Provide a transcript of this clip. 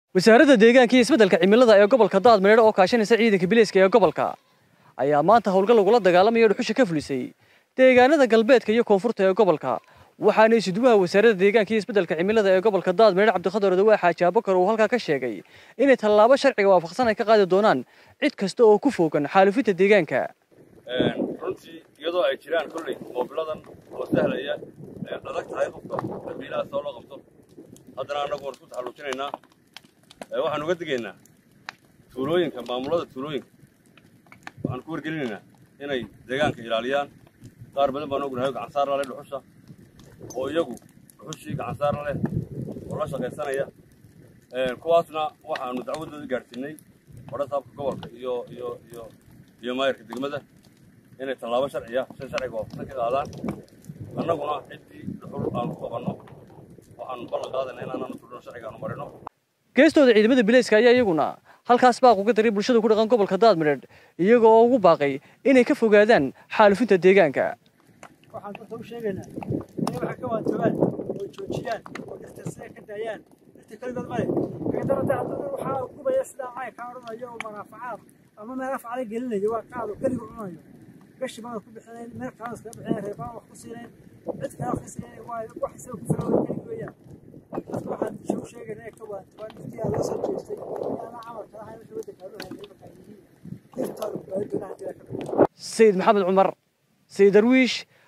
wasaaradda deegaanka iyo isbeddelka cimilada ee gobolka daadmareer oo kaashanaysa ciidanka bileyska ee gobolka ayaa maanta howlgal lagula dagaalamaya dhuxusha ka fulisay deegaanada galbeedka iyo koonfurta ee gobolka waxaana isuduwaha wasaaradda deegaanka iyo isbeddelka cimilada ee gobolka daadmareer cabdiqadar odawaa xaaji abakar uu halkaa ka sheegay inay tallaabo sharciga waafaqsan ay ka qaadi doonaan cid kasta oo ku foogan xaalufinta deegaanka runtii iyadoo ay jiraan kolley moobiladan oo sahlaya adag tahay qofka dambiilaha soo loo qabto haddana annagu waan isku taxalluujinaynaa waxaan uga digaynaa tuulooyinka maamulada tuulooyinka waxaan ku wargelinaynaa inay deegaanka ilaaliyaan qaar badan baan ognahay gacansaar la leh dhuxusha oo iyagu dhuxushii gacansaar la leh oo la shaqaysanaya kuwaasna waxaanu dacwadooda gaadhsiinay badhasaabka gobolka iyo iyo iyo iyo maayarka degmada inay tallaabo sharciya shay sharciga waafaqsan ka qaadaan annaguna ciddii dhuxul aanu ku qabanno waxaanu ballan qaadayna inaananu tuldhano sharciga aanu marino geestooda ciidamada bileyska ayaa iyaguna halkaas baaq uga daray bulshada ku dhaqan gobolka daadmareer iyaga oo ugu baaqay inay ka fogaadaan xaalufinta deegaanka waxaan dadka u sheegaynaa inay waxa ka waantoobaan oo joojiyaan oo dhirta sida ka daayaan dhirta keligood male kadarada haddana waxaa gubaya sidaa caynka odhanayo oo manaafacaad ama meel afcala gelinayo waa qaad oo keliga cunayo gashi baan ku bixinayn meel kalan iskaga bixinayn reebaan wax ku siinayn cid kale wax ka siinayn waa wax isaga ku filan kelig weeyaan dadka waxaan u sheegaynaa inay ka waantoobaan dhirtii aa loo soo jeestay inaana camalka ahayn wixii waddanka loo hayay markaa yihiin dhirtooda baa doonaa hadii ka sayid maxamed cumar sayid darwiish